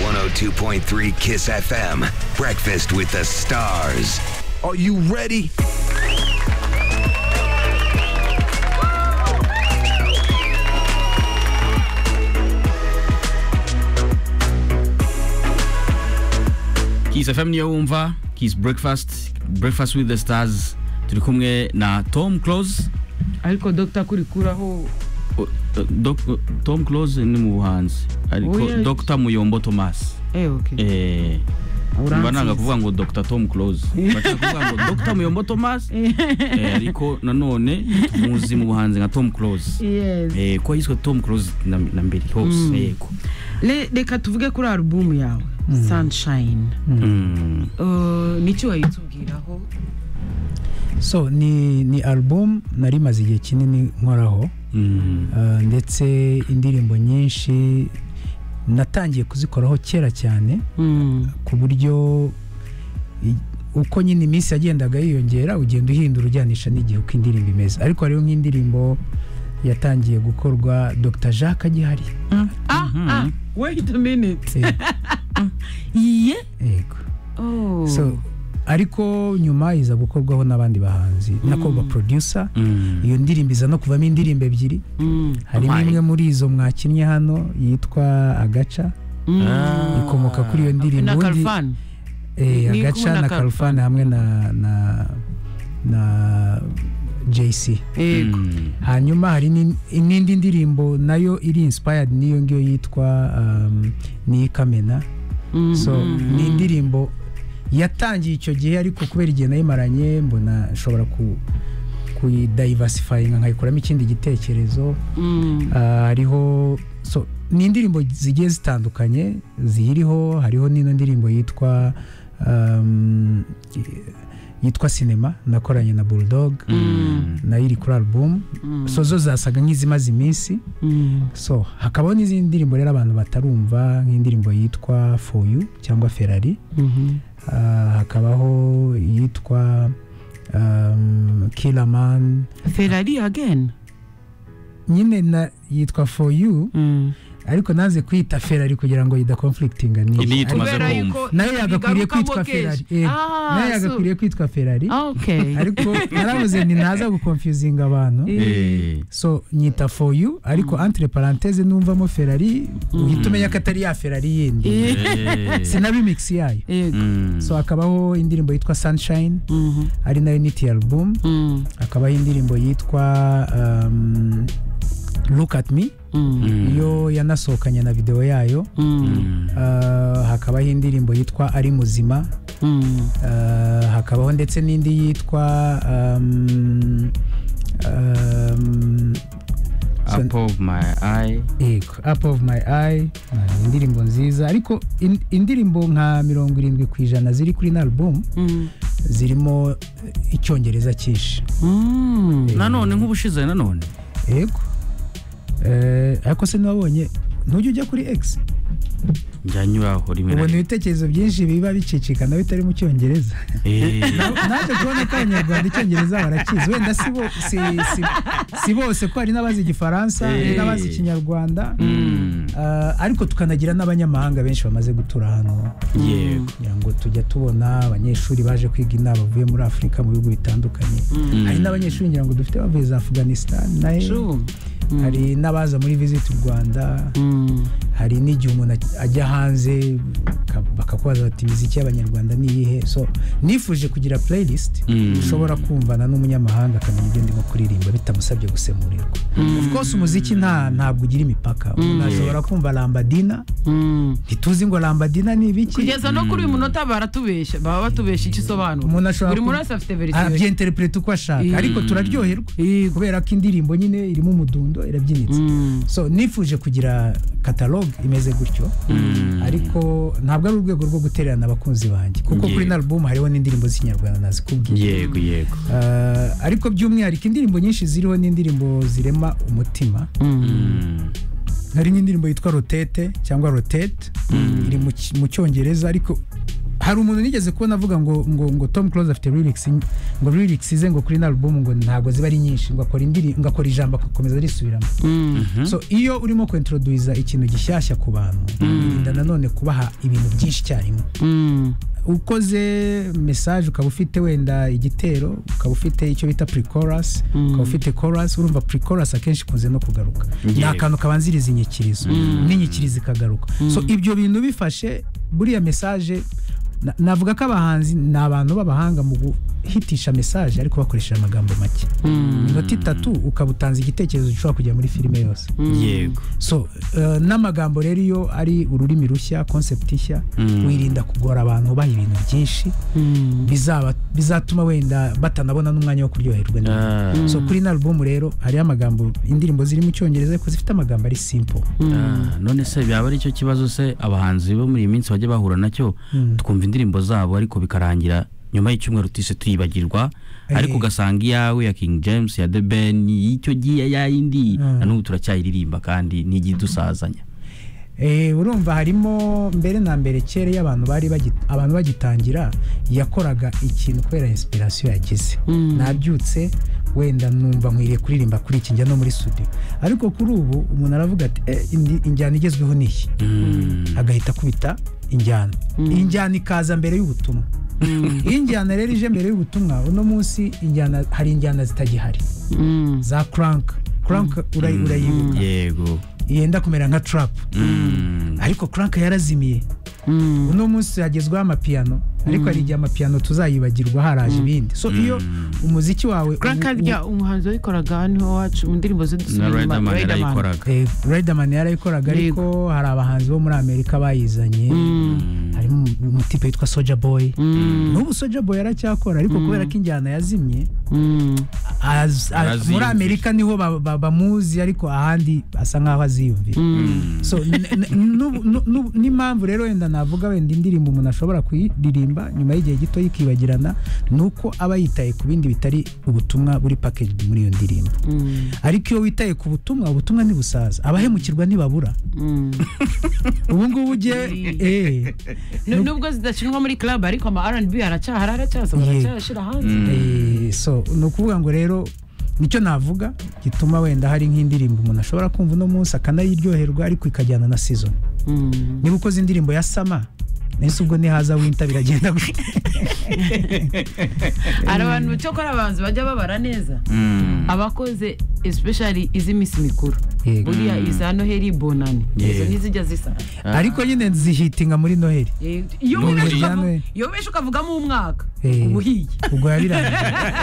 102.3 Kiss FM. Breakfast with the stars. Are you ready? Kiss FM niyoumva Kiss Breakfast Breakfast with the Stars turi kumwe na Tom Close ariko dogita kurikuraho O- o- Doc- Tom Close ni mu buhanzi Oya. ariko Dr Muyombo Thomas eh ok eh mba nanga kuvuga ngo Dr Tom Close bashaka kuvuga ngo Dr Muyombo Thomas eh, ariko nanone tumuzi mu buhanzi nka Tom Close yes eh ko yiswe Tom Close na, na mbere hose yego Le- reka tuvuge kuri alubumu yawe sunshine Mm. Uh, niki wayitubwiraho so ni ni album nari maze igihe kinini nkoraho Mm. ah, ndetse indirimbo nyinshi natangiye kuzikoraho kera cyane Mm. ku buryo i- uko nyine iminsi yagendaga yiyongera ugenda uhindura ujyanisha n'igihe uko indirimbo imeze ariko hariho nk'indirimbo yatangiye gukorwa dr jacques agihari ah ah wait a minute Eh, ye yego oh so ariko nyuma iza gukorwaho n'abandi bahanzi nako ba producer Mm. iyo ndirimbo iza no kuvamo indirimbo ebyiri Mm. harimo Amai. imwe muri izo mwakinnye hano yitwa agaca Mm. Ah. ikomoka kuri iyo ndirimbo na Ubundi- kalfan eh, Ni kumwe na agaca na Kalfan. karufani hamwe na na na jc yego Mm. hanyuma hari n'in- n'indi ndirimbo nayo iri inspired n'iyo ngiyo yitwa um, ni kamena Mm. so Mm. ni indirimbo yatangiye icyo gihe ariko kubera igihe nayimaranye mbona nshobora ku kuyidayivasifayinga nkayikuramo ikindi gitekerezo Mm. Ah, hariho so ni indirimbo zigiye zitandukanye ziyiriho hariho n'ino ndirimbo yitwa um, yitwa sinema nakoranye na bulldog Mm. nayo iri kuri album Mm. so zo zasaga nk'izimaze iminsi Mm. so hakabaho n'izindi ndirimbo rero abantu batarumva nk'indirimbo yitwa for you cyangwa ferrari Mhm. Ah, hakabaho iyitwa um, killaman ferrari again nyine na yitwa for you Mm. ariko naze kwiyita ferari kugira ngo idakonflikitinga Niyo niyo tumaze Kubera kumva. yuko nayo yagakwiriye bigarukamo kwitwa kenshi. ferari eh, Ah, nayo so- yagakwiriye kwitwa ferari Ah, okay ariko naravuze ni ntaza gukonfuzinga abantu Eh. so nyita for you ariko entre parenthese numvamo ferari uhita umenya ko atari ya ferari yindi Eh. Eh. sinabimix yayo yego Mm. so hakabaho indirimbo yitwa sunshine Mhm. ari nayo niti album Mm. hakabaho indirimbo yitwa um, look at me Mm. iyo yanasohokanye na videwo yayo Mm. Ah, hakabaho indirimbo yitwa ari muzima Mm. Ah, hakabaho ndetse n'indi yitwa um, um, so- Up of my eye. yego up of my eye Ah, indirimbo nziza ariko in- indirimbo nka mirongo irindwi ku ijana ziri kuri na album Mm. zirimo eh, icyongereza cyinshi Mm. nanone nk'ubushize nanone yego Eh, ariko se ntiwabonye ntujya ujya kuri x njyanyuraho rimwe na ubona rimwe ibitekerezo byinshi biba bicicikana bitari mu cyongereza Eh. naje kubona ko abanyarwanda icyongereza barakizi wenda si, bo, si, si, si bose ko hari n'abazi igifaransa hari Eh. n'abazi ikinyarwanda Mm. Ah, ariko tukanagira n'abanyamahanga benshi bamaze gutura hano yego kugira ngo tujya tubona abanyeshuri baje kwiga inaha bavuye muri afurika mu bihugu bitandukanye Mm. hari n'abanyeshuri ngira ngo dufite bavuye za afghanistan nayo True. hari n'abaza muri visit rwanda Mm. hari n'igihe umuntu ajya hanze ka- bakakubaza bati imiziki y'abanyarwanda ni iyihe so nifuje kugira playlist Mm. ushobora kumvana n'umunyamahanga akamenya ibyo ndimo kuririmba bitamusabye gusemurirwa of course umuziki nta ntabwo ugira imipaka umuntu ashobora kumva lambadina Mm. ntituzi ngo lambadina ni ibiki kugeza no kuri uyu munota baratubeshya baba batubeshya icyo isobanura umuntu ashobora buri muntu ku- wese afite verisiyo ye. arabyenterepureta uko ashaka Mm. ariko turaryoherwa Yego. kubera ko indirimbo nyine irimo umudundo irabyinitse Mm. so nifuje kugira kataloge imeze gutyo ariko ntabwo ari urwego rwo gutererana abakunzi banjye kuko kuri Yego. na album hariho n'indirimbo z'ikinyarwanda nazikubwiye yego yego Ah, ariko by'umwihariko indirimbo nyinshi ziriho n'indirimbo zirema umutima Mm. hari nk'indirimbo yitwa rotete cyangwa rotete iri mu ki- mu cyongereza ariko hari umuntu nigeze kubona avuga ngo ngo ngo tom close afite lyrics nke- ngo lyrics ze ngo kuri ino album ngo ntabwo ziba ari nyinshi ngo akora indiri ngo akora ijambo agakomeza risubiramo so iyo urimo kwintroduiza ikintu gishyashya ku bantu birinda nanone kubaha ibintu byinshi icyarimwe ukoze message ukaba ufite wenda igitero ukaba ufite icyo bita pre-chorus ukaba ufite chorus urumva pre-chorus akenshi ikunze no kugaruka ni Yego. akantu kabanziriza inyikirizo n'inyikirizo ikagaruka so ibyo bintu bifashe buriya message na- navuga ko abahanzi ni abantu b'abahanga mu guhitisha message ariko bakoresheje amagambo make inota itatu ukaba utanze igitekerezo gishobora kujya muri filime yose yego so eh, n'amagambo rero iyo ari ururimi rushya concept ishya wirinda kugora abantu ubaha ibintu byinshi bizaba bizatuma wenda batanabona n'umwanya wo kuryoherwa n'ibintu. Ah, so kuri ino album rero hariyo amagambo indirimbo ziri mu cyongereza ariko zifite amagambo ari simple ah, none se byaba ari cyo kibazo se abahanzi bo muri iyi minsi bajya bahura nacyo tukumva indirimbo zabo ariko bikarangira nyuma y'icyumweru tise tuyibagirwa ariko Eh. ugasanga iyawe ya king james ya the ben y'icyo gihe yayindi Ah. na n'ubu turacyayiririmba kandi ntigiye idusazanya Eh, urumva harimo mbere na mbere kera iyo abantu bari bagi- abantu bagitangira yakoraga ikintu kubera inspiration yagize nabyutse wenda numva nkwiriye kuririmba kuri iki njya no muri studio ariko kuri ubu umuntu aravuga ati "Eh, indi- injyana igezweho ni iyi agahita akubita injyana iyi njyana ikaza mbere y'ubutumwa iyo injyana rero ije mbere y'ubutumwa uno munsi injyana hari injyana zitagihari za crank crank urayi- urayibuka yego yenda kumera nka trap Mm. ariko crank yarazimiye uno munsi hagezweho amapiyano ariko hari igihe amapiyano tuzayibagirwa haraje ibindi so iyo umuziki wawe Crank harya umuhanzi wayikoraga niho wacu mu ndirimbo ze na dusubira riderman inyuma, Riderman. yarayikoraga riderman yarayikoraga ariko hari abahanzi bo muri amerika bayizanye harimo umutipe witwa soja boy n'ubu soja boy aracyakora ariko kubera ko injyana yazimye az- a- Araziyumvira. muri amerika niho ba- ba- bamuzi ariko ahandi asa nk'aho aziyumvira so n- n- n'ubu- n'u- n'ubu- n'impamvu rero wenda navuga wenda indirimbo umuntu ashobora kuyiririmba nyuma y'igihe gito yikibagirana ni uko aba yitaye ku bindi bitari ubutumwa buri packaged muri iyo ndirimbo ariko iyo witaye ku butumwa ubutumwa ntibusaza abahemukirwa ntibabura ubu ngubu ugiye eh, Nu- nubwo zidakinwa muri club ariko ama rnb aracyahari aracyasohora Yego. aracyashyira hanze Eh, so ni ukuvuga ngo rero nicyo navuga gituma wenda hari nk'indirimbo umuntu ashobora kumva uno munsi akanayiryoherwa ariko ikajyana na season niba ukoze indirimbo ya sama nese ubwo nihaza winta biragenda gutya hari abantu cyokora abahanzi bajya babara neza Mm. abakoze especially iz'iminsi mikuru Yego. buriya iza noheri bonani izo Yego. ntizijya zisana ariko nyine zihitinga muri noheli Eh, iyo Noheri wibeshye ya ukavu- Noheli. iyo wibeshye ukavugamo umwaka Eh. uba uhiye ubwo yabirangiye